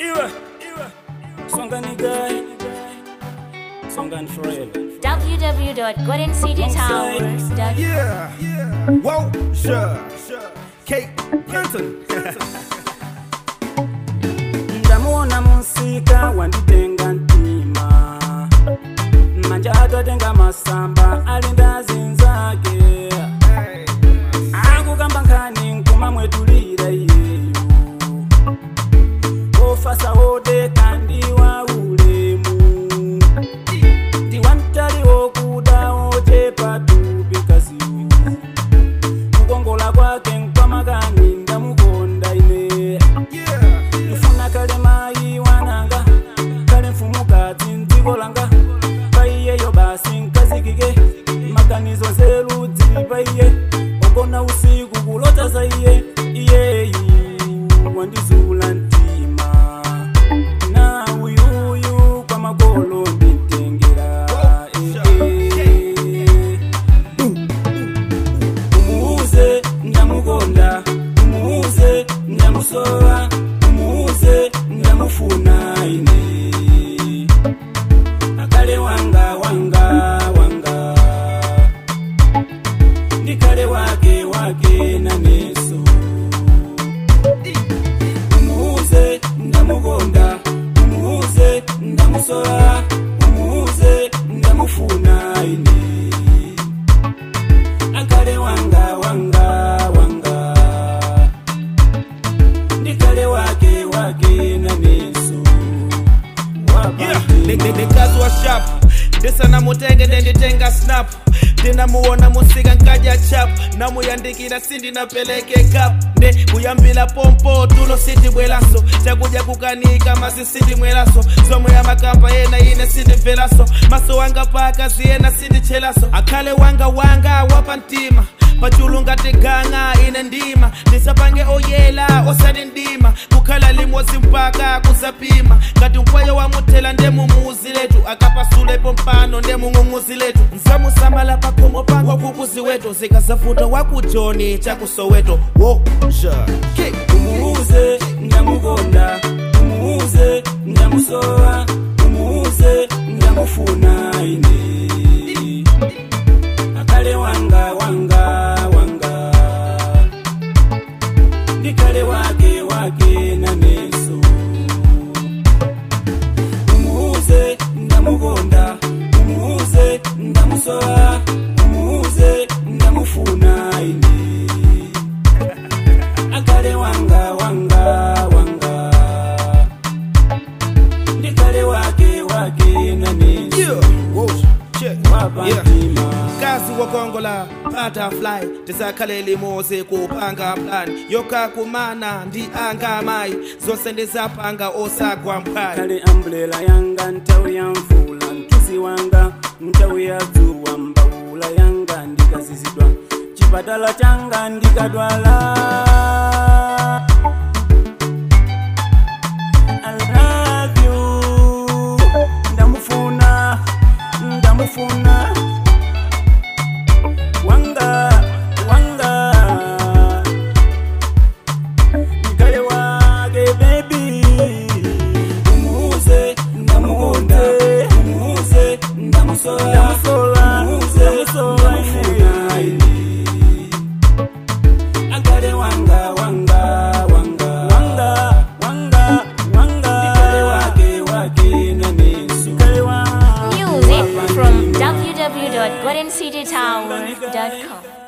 Iwe, iwe. Songani guy. Songani forever. www.goldencitytowers.com. Yeah, whoa, sure, Kate Clinton. ndamuona musika wanditenga ntima manja atatenga masamba ali ndazi nzake akukamba nkhani nkuma mwetulira iyeyo ofasa wodeka ndi wa ulemu ndi wamtali wokuda ochepa tupi kaziwu kukongola kwake nkwamakani ndamukonda ine Yeah, ndifuna kale mayi wananga kale mfumukati mdziko langa paiyeyo basi nkazikike maganizo nzeru dzili paiye ogona usiku kulota za iye iyeyi wandizula mtima na uyuyu kwa magolo nditengera eh, eh. umuuze ndamukonda umuuze ndamusowa umuuze ndamufuna ine akale wanga wanga wanga ndikale wake wake naneso umuuze ndamukonda umuuze ndamusowa umuuze ndamufuna ine akale wanga wanga wanga ndikale wake wake na neso yeah. Nikazi wa sharp ndisa namutenge ndenditenga snap ndinamuona musika nkaja chap namuyandikira sindi napeleke kap nde kuyambila pompo tulo sindi bwelaso chakuja kukanika masi sindi mwelaso somo ya makamba yena ine sindi mvelaso maso wanga pakazi yena sindi chelaso akhale wanga wanga wapa mtima pachulu ngati ganga ine ndima ndisapange oyela osati ndima kukhala limodzi mpaka kuzapima ngati mpweyo wamuthela ndemumuzi letu akapasulepo mpano ndemung'ung'uzi letu nsamusamala pakhomo pangwa kukuzi wetu zikazafuta wakujoni chakusoweto wo ja K. umuuze ndamukonda umuuze ndamusowa umuuze ndamufuna ine akale wanga wanga wanga ndikale wake wake na neso umuuze ndamukonda umuuze ndamusowa umuuze ndamufuna ine akale wanga wanga wanga ndikale wake wake na neso Yeah. Whoa. Check. wapa Yeah. mtima kazi wokongola butterfly tisakhale limoze kupanga plan yokakumana ndi anga mayi zonse ndizapanga osagwa mphwayi kale ambulera yanga nthawi ya mvula mtuzi wanga nthawi ya dzuwa mbawula yanga ndikazizidwa chipatala changa ndikadwala I love you. ndamufuna ndamufuna wanga wanga mkale wake baby umuuze ndamukonda umuuze ndamusola umuuze ndamufuna ine akale wanga wanga wanga wanga wanga wanga ndikale wake wake na neso kale wanga Music from www.goldencitytowers.com.